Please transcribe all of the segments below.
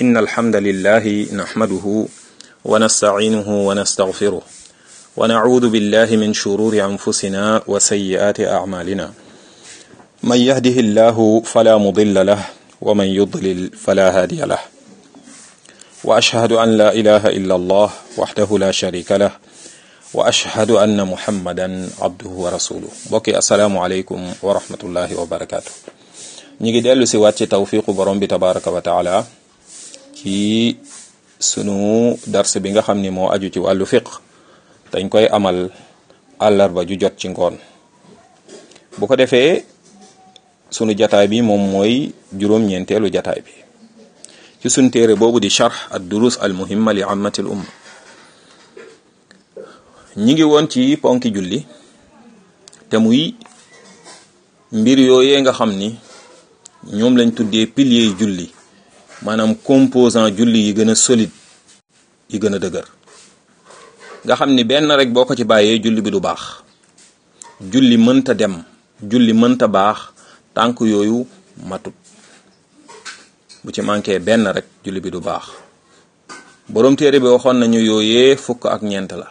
إن الحمد لله نحمده ونستعينه ونستغفره ونعوذ بالله من شرور أنفسنا وسيئات أعمالنا من يهده الله فلا مضل له ومن يضلل فلا هادي له وأشهد أن لا إله إلا الله وحده لا شريك له وأشهد أن محمدا عبده ورسوله بوكي السلام عليكم ورحمة الله وبركاته ñi ngi dellu si waat ci tawfiqu borom bi tabaraka wa taala ci sunu dars bi nga xam ni moo aju ci wàllu fiq dañ koy amal àllarba ju jot ci ngoon bu ko defee sunu jataay bi moom mooy juróom-ñeenteelu jataay bi ci sunu téere boobu di charx ad durus al muhimma li ammatil umma ñi ngi woon ci ponki julli te muy mbir yooyee nga xam ni ñoom lañ tuddee piliers yi julli maanaam composant julli yi gën a solide yi gën a dëgër nga xam ni benn rek boo ko ci bàyyee julli bi du baax julli mënta dem julli mënta baax tànk yooyu matut bu ci manqué benn rek julli bi du baax boroom téere bi waxoon nañu yooyee fukk ak ñeent la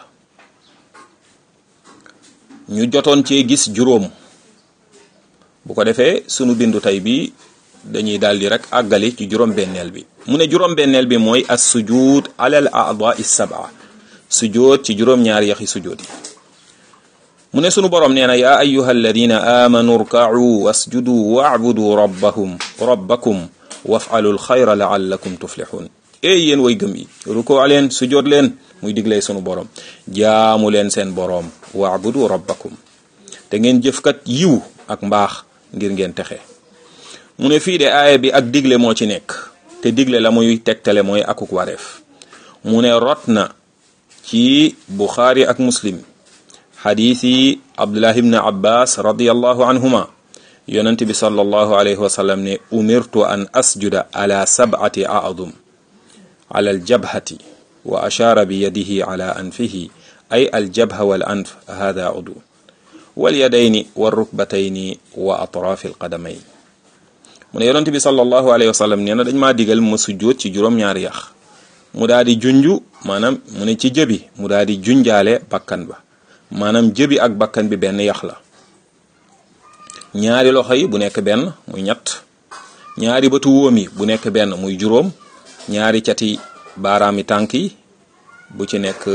ñu jotoon cee gis juróom bu ko defee sunu bindu tey bi dañuy daldi rek àggali ci juróom-benneel bi mu ne juróom-benneel bi mooy as sujud alal a'dha is sab'a sujud ci juróom-ñaari yaxi sujud yi mu ne sunu borom nee na yaa ayyuha alladina amanu rka'u wasjudu wa'budu rabbahum rabbakum waf'alul xayra la'allakum tuflihun ey yéen way gëm yi rukoo leen sujud leen muy diglay sunu borom jaamu leen seen borom wa'budu rabbakum te ngeen jëfkat yiw ak mbaax ngir ngeen texe mu ne fii de aaya bi ak digle moo ci nekk te digle la muy tegtale mooy akuk wareef mu ne rot na ci buxaari ak muslim xadiis yi abdullah ibn abbas radiallahu anhuma yonent bi sallallahu alayhi wa sallam ne umirtu an asjuda ala sab'ati a'dum ala aljabhati wa ashaara bi yadihi ala anfihi ay aljabha wal anf hada udu wal yadayni war rukbatayni wa atraafi alqadamayn mu ne yonent bi sallallahu alayhi wa sallam nee na dañ maa digal ma sujjóot ci juróom-ñaari yax mu daal di junju maanaam mu ne ci jëbi mu daal di junjaale bakkan ba maanaam jëbi ak bakkan bi benn yax la ñaari loxo yi bu nekk benn muy ñett ñaari bëtu wóom yi bu nekk benn muy juróom ñaari cati baaraami tànk yi bu ci nekk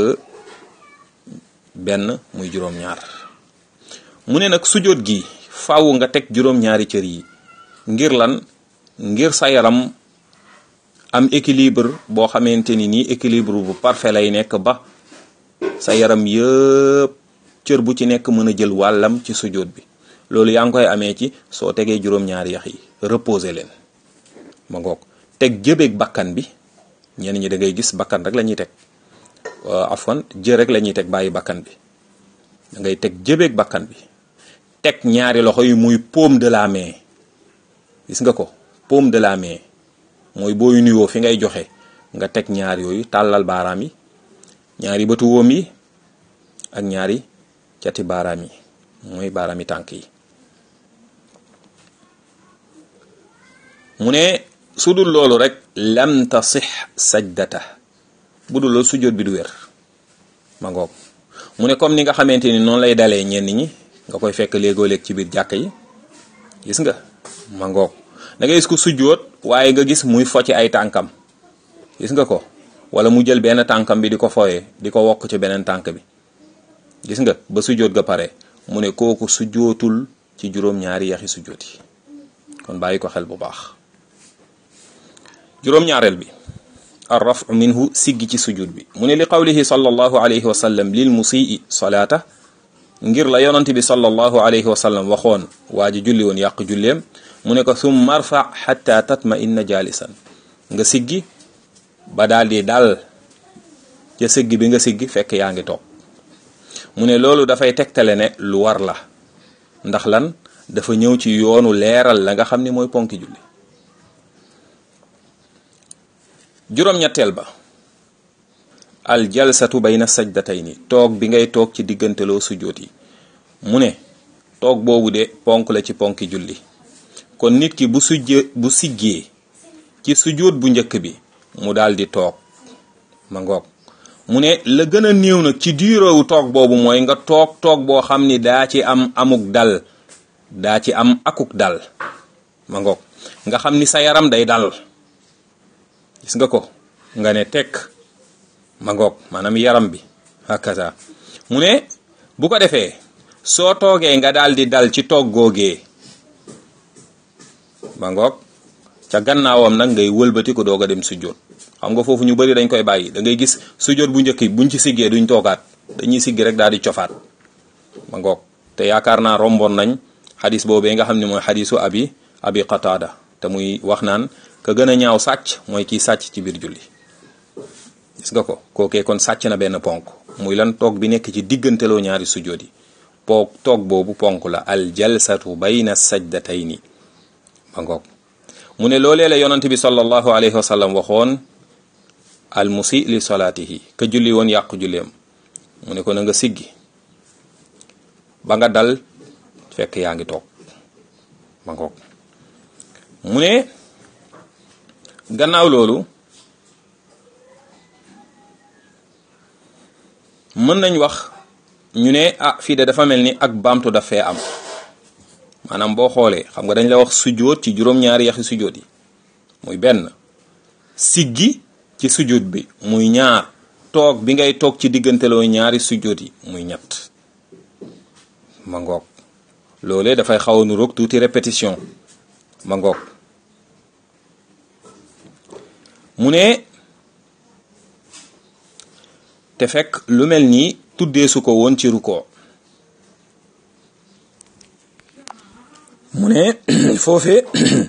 benn muy juróom-ñaar mu ne nag sujjóot gi faaw nga teg juróom-ñaari cër yi ngir lan ngir sa yaram am équilibre boo xamante ni nii équilibre bu parfait lay nekk ba sa yaram yëpp cër bu ci nekk mën a jël wàllam ci sujjóot bi loolu yaa ngi koy amee ci soo tegee juróom-ñaari yax yi reposer leen ma ngoog teg jëbeeg bakkan bi ñenn ñi da ngay gis bakkan rek la ñuy teg afwan jë rek la ñuy teg bàyyi bakkan bi da ngay teg jëbeeg bakkan bi teg ñaari loxo yi muy paume de la main gis nga ko paume de la main mooy booy nuyoo fi ngay joxe nga teg ñaar yooyu tàllal baaraam yi ñaari bëtu wóom yi ak ñaari cati baaraam yi mooy baaraam yi tànk yi mu ne su dul loolu rek lam tasix sajdata bu dul loolu sujjóot bi du wér ma ngoog mu ne comme ni nga xamante ni noonu lay dalee ñenn ñi nga koy fekk léegoo-léeg ci biir jàkk yi gis nga ma ngoog da ngay gis ko sujjóot waaye nga gis muy focc ay tànkam gis nga ko wala mu jël benn tànkam bi di ko fooyee di ko wokk ci beneen tànk bi gis nga ba sujjóot ga pare mu ne kooku sujjóotul ci juróom-ñaari yaxi sujjóot yi kon bàyyi ko xel bu baax juróom-ñaareel bi ar rafu minhu siggi ci sujud bi mu ne li qawlihi sallallahu alayhi wa sallam lil musii salaata ngir la yonant bi sallallahu alayhi wa sallam waxoon waa ji julli woon yàq julleem mu ne ko summa arfa xatta tatma inna jalisan nga siggi ba daal di dal ca siggi bi nga siggi fekk yaa ngi toog mu ne loolu dafay tegtale ne lu war la ndax lan dafa ñëw ci yoonu leeral la nga xam ni mooy ponki julli juróom-ñetteel ba al jalsatu bayna sajdatayni toog bi ngay toog ci digganteloo sujjóot yi mu ne toog boobu de ponk la ci ponki julli kon nit ki bu sujjee bu siggee ci sujjóot bu njëkk bi mu daal di toog ma ngoog mu ne la gën a néew nag ci diirowu toog boobu mooy nga toog toog boo xam ni daa ci am amuk dal daa ci am akuk dal ma ngoog nga xam ni sa yaram day dal gis nga ko nga ne tekk ma ngoog maanaam yaram bi hakaza mu ne bu ko defee soo toogee nga daal di dal ci toog googee ma ngoog ca gannaawam nag ngay wëlbati ko doog a dem sujjóot xam nga foofu ñu bari dañ koy bàyyi da ngay gis sujjóot bu njëkk buñ ci siggee duñ toogaat dañuy siggi rek daal di cofaat ma ngoog te yaakaar naa romboon nañ xadis boobee nga xam ne mooy xadisu abi abi qataada te muy wax naan ka gën a ñaaw sàcc mooy kiy sàcc ci biir julli gis nga ko kookee kon sàcc na benn ponk muy lan toog bi nekk ci digganteloo ñaari sujjóot yi poog toog boobu ponk la al jalsatu bayna sajdatayni ma ngoog mu ne loolee la yonent bi sallallahu alayhi wa sallam waxoon al musi li salaatihi ka julli woon yàqu julleem mu ne ko na nga siggi ba nga dal fekk yaa ngi toog ma ngoog mu ne gannaaw loolu mën nañ wax ñu ne ah fii de dafa mel ni ak baamtu daf fee am maanaam boo xoolee xam nga dañ la wax sujjóot ci juróom-ñaari yaxi sujjóot yi muy benn siggi ci sujjóot bi muy ñaar toog bi ngay toog ci digganteloo ñaari sujjóot yi muy ñett ma ngoog loolee dafay xaw a nuroog tuuti répétition ma ngoog mu ne te fekk lu mel nii tuddee su ko woon ci ruko mu ne foofee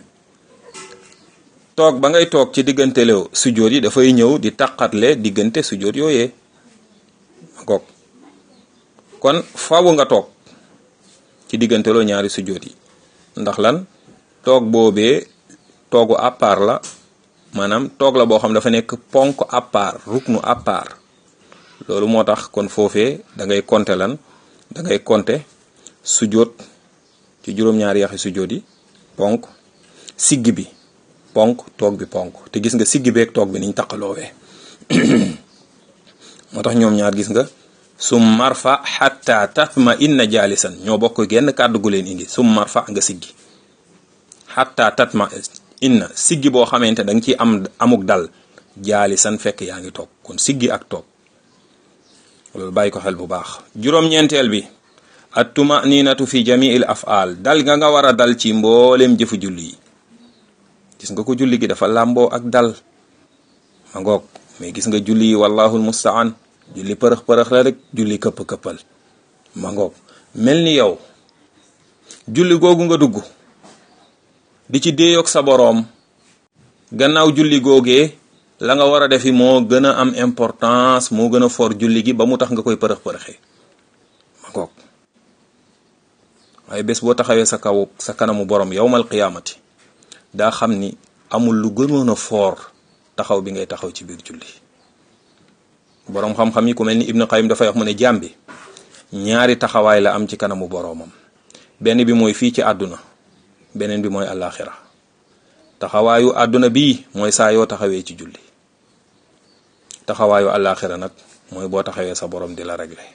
toog ba ngay toog ci diggante lew sujjóot yi dafay ñëw di taqatle diggante sujjóot yooyee ma ngoog kon faawu nga toog ci digganteloo ñaari sujjóot yi ndax lan toog boobee toogu à part la maanaam toog la boo xam dafa nekk ponk à part ruknu à part loolu moo tax kon foofee da ngay compter lan da ngay compter sujjóot ci juróom-ñaari yaxi sujjóot yi ponk siggi bi ponk toog bi ponk te gis nga siggi beeg toog bi niñ taqaloowee moo tax ñoom ñaar gis nga sum marfa xatta tatma inna jaalisan ñoo bokk genn kàddu gu leen indi sum marfa nga siggi xatta tatma inna siggi boo xamante da nga ciy am amuk dal jaalisan fekk yaa ngi toog kon siggi ak toog loolu bàyyi ko xel bu baax juróom-ñeenteel bi at tumaninatu fi jamiil afaal dal nga nga war a dal ci mbooleem jëfu julli yi gis nga ko julli gi dafa làmboo ak dal ma ngoog mais gis nga julli yi wallahul mustaan julli përëx-përëx la rek julli këpp-këppal ma ngoog mel ni yow julli googu nga dugg di ci déeyoog sa boroom gannaaw julli googee la nga war a defi moo gën a am importance moo gën a for julli gi ba mu tax nga koy përëx-përëxee ma ngoog waaye bés boo taxawee sa kaw sa kanamu borom yowmal qiyaamati daa xam ni amul lu gënoon a foor taxaw bi ngay taxaw ci biir julli boroom xam-xam yi ku mel ni Ibnu Qayyim dafay wax mu ne jaam bi ñaari taxawaay la am ci kanamu boroomam benn bi mooy fii ci àdduna beneen bi mooy àllaaxira taxawaayu àdduna bii mooy saa yoo taxawee ci julli taxawaayu àllaaxira nag mooy boo taxawee sa borom di la régler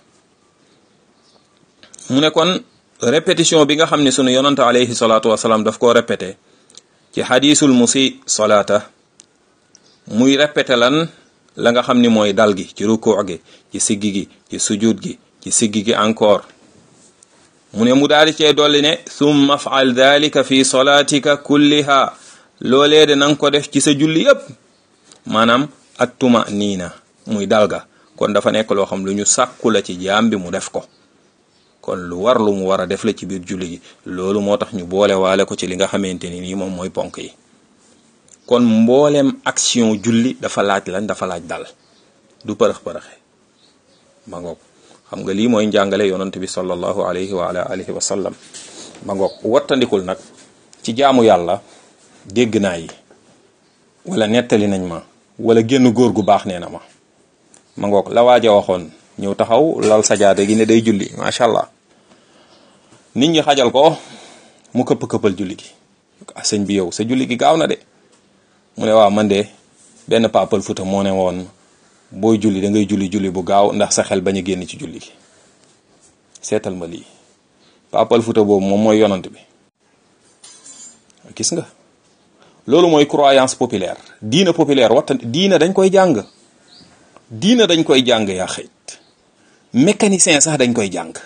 mu ne kon répétition bi nga xam ne sunu yonante alayhi salaatu wasalaam daf koo répété ci xadiisul musi salaata muy répété lan la nga xam ni mooy dal gi ci rukuu gi ci siggi gi ci sujud gi ci siggi gi encore mu ne mu daal di cee dolli ne summa faal dalika fi salaatika kulliha loolee de nanga ko def ci sa julli yépp maanaam at tuma niina muy dal ga kon dafa nekk loo xam lu ñu sàkku la ci jaam bi mu def ko kon lu war lu mu war a def la ci biir julli gi loolu moo tax ñu boole waale ko ci li nga xamante ni nii moom mooy ponk yi kon mbooleem action julli dafa laaj lan dafa laaj dal du përëx-përëxe ma ngoog xam nga lii mooy njàngale yonent bi sallallahu alayhi wa ala alihi wa sallam ma ngoog wattandikul nag ci jaamu yàlla dégg naa yi wala nettali nañ ma wala génn góor gu baax nee na ma ma ngoog la waaja waxoon ñëw taxaw lal sajaada gi ne day julli macha allah nit ñi xajal ko mu këpp këppal julli gi ah sëñ bi yow sa julli gi gaaw na de mu ne waaw man de benn papal futa moo ne woon booy julli da ngay julli julli bu gaaw ndax sa xel bañ a génn ci julli gi seetal ma lii papal futa boobu moom mooy yonant bi gis nga loolu mooy croyance populaire diina populaire waxta diina dañ koy jàng diina dañ koy jàng yaa xëyt mécanicien sax dañ koy jàng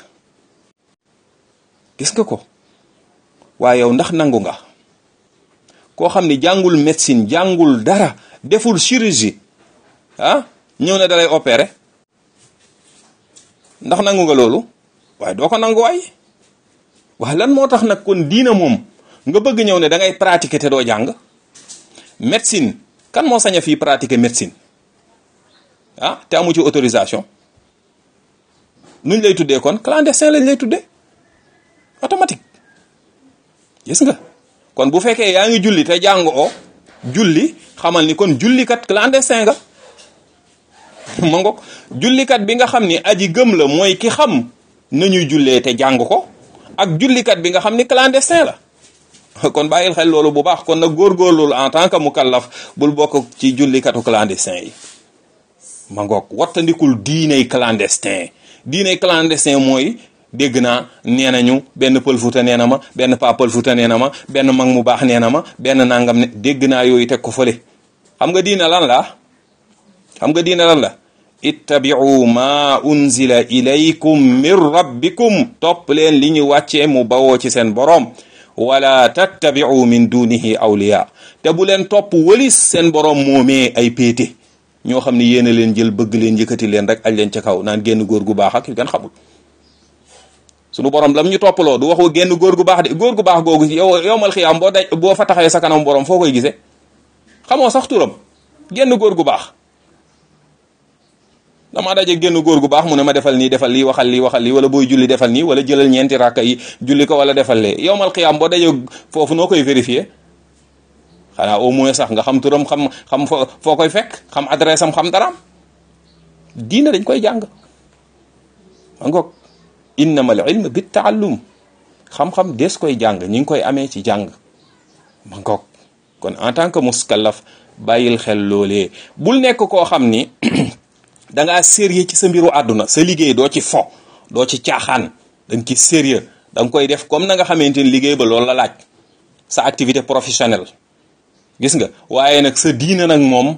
gis nga ko waaye yow ndax nangu nga koo xam ni jàngul médecine jàngul dara deful chirurgie ah ñëw ne dalay opérer ndax nangu nga loolu waaye doo ko nangu waay waaye lan moo tax nag kon diina moom nga bëgg ñëw ne da ngay pratiquer te doo jàng médecine kan moo sañ a fii pratiquer médecine ah te amu ci autorisation nuñ lay tuddee kon clandestin lañ lay tuddee automatique gis nga kon bu fekkee yaa ngi julli te jàng o julli xamal ni kon jullikat clandestin nga ma ngoog jullikat bi nga xam ni aji gëm la mooy ki xam nañuy jullee te jàng ko ak jullikat bi nga xam ni clandestin la kon bàyyil xel loolu bu baax kon nag góorgóorlu en tant que mukallaf bul bokk ci jullikatu clandestin yi ma ngoog wattandikul diiney clandestin diiney clandestin mooy dégg naa nee nañu benn pël futa nee na ma benn pa pël futa nee na ma benn mag mu baax nee na ma benn nangam ne dégg naa yooyu teg ko fële xam nga diina lan la xam nga diina lan la ittabi'u ma unzila ilaykum min rabbikum topp leen li ñu wàccee mu bawoo ci seen boroom wala tattabi'u min dunihi awliya te bu leen topp wëlis seen boroom moomee ay péete ñoo xam ne yéen a leen jël bëgg leen yëkkati leen rek aj leen ca kaw naan génn góor gu baax ak yu gën xamul sunu borom lam ñu toppaloo du waxu génn góor gu baax de góor gu baax googu yow yowmal xiyaam boo daj boo fa taxawee sa kanam borom foo koy gisee xamoo sax turam génn góor gu baax dama daje génn góor gu baax mu ne ma defal nii defal lii waxal lii waxal lii wala booy julli defal nii wala jëlal ñeenti rakka yi julli ko wala defal lee yowmal xiyaam boo daje foofu noo koy vérifier xanaa au moins sax nga xam turam xam xam foo koy fekk xam adresse am xam daraam diina dañ koy jàng ma ngoog innamal ilm bit taallum xam-xam des koy jàng ñi ngi koy amee ci jàng ma ngoog kon en tant que muskallaf bàyyil xel loolee bul nekk koo xam ni da ngaa sérieux ci sa mbiru àdduna sa liggéey doo ci fo doo ci caaxaan da nga ci sérieux da nga koy def comme na nga xamante ni liggéey ba loolu la laaj sa activité professionnelle gis nga waaye nag sa diina nag moom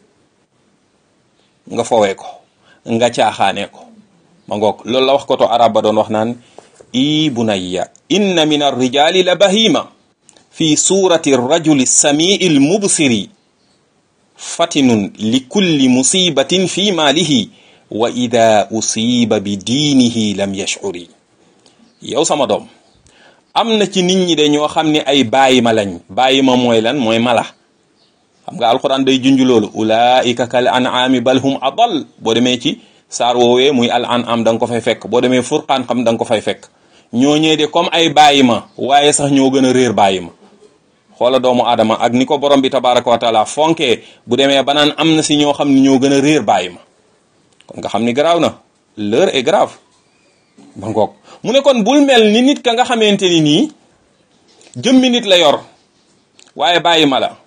nga fowee ko nga caaxaanee ko ma ngoog loolu la wax ko to arab ba doon wax naan i bunayya inna min arrijali la bahima fi surati rajuli samii l mubsiri fatinun li kulli musibatin fi maalihi wa ida usiba bi diinihi lam yashcuri yow sama doom am na ci nit ñi de ñoo xam ne ay bàyyi ma lañ bàyyi ma mooy lan mooy mala xam nga alquran day junj loolu ulaika kal an'ami bal hum adal boo demee ci saar woowee muy al an'am da nga ko fay fekk boo demee furqaan xam da nga ko fay fekk ñooñee de comme ay bàyyi ma waaye sax ñoo gën a réer bàyyi ma xoola doomu aadama ak ni ko borom bi tabaraka wa taala fonkee bu demee ba naan am na si ñoo xam ne ñoo gën a réer bàyyi ma kon nga xam ni garaaw na l'heure est grave ba ngoog mu ne kon bul mel ni nit ka nga xamante ni nii jëmmi nit la yor waaye bàyyi ma la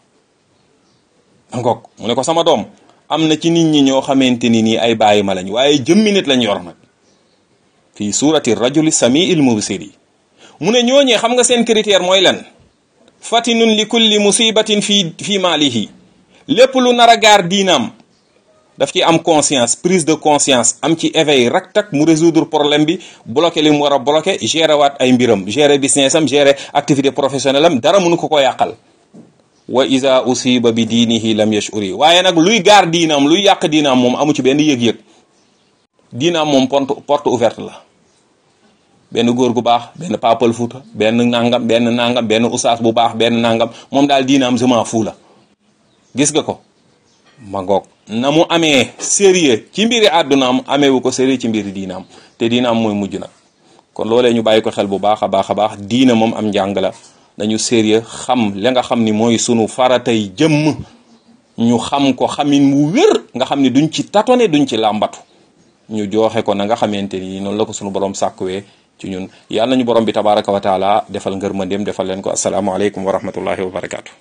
ba ngoog mu ne ko sama doom am na ci nit ñi ñoo xamante ni nii ay bàyyi ma lañ waaye jëmmi nit lañ yor nag fii surati rajuli samiil mubsiri mu ne ñooñee xam nga seen critère mooy lan fatinun li kulli musibatin fii fii maalihi lépp lu nar a gaar diinaam daf ci am conscience prise de conscience am ci éveil rak tak mu résoudre problème bi bloqué li mu war a bloqué gérer waat ay mbiram gérer business am gérer activité professionnelle am dara mënu ko ko yàqal wa iza usiba bi diinihi lam yashuri waaye nag luy gaar diinaam luy yàq diinaam moom amu ci benn yëg-yëg diinaam moom porte porte ouverte la benn góor gu baax benn papal fuuta benn nangam benn nangam benn usaas bu baax benn nangam moom daal diinaam sement fuu la gis nga ko ma ngoog na mu amee sérieux ci mbiri àddunaam ameewu ko sérieux ci mbiri diinaam te diinaam mooy mujj nag kon loolee ñu bàyyi ko xel bu baax a baax a baax diina moom am njàng la dañu sérieux xam la nga xam ni mooy sunu faratay jëmm ñu xam ko xamin mu wér nga xam ni duñ ci tatone duñ ci làmbatu ñu jooxe ko na nga xamante ni noonu la ko sunu borom sàkkuwee ci ñun yàlla nañu borom bi tabaraka wa taala defal ngërmandeem defal leen ko asalaamaaleykum wa rahmatullahi wa barakaatu.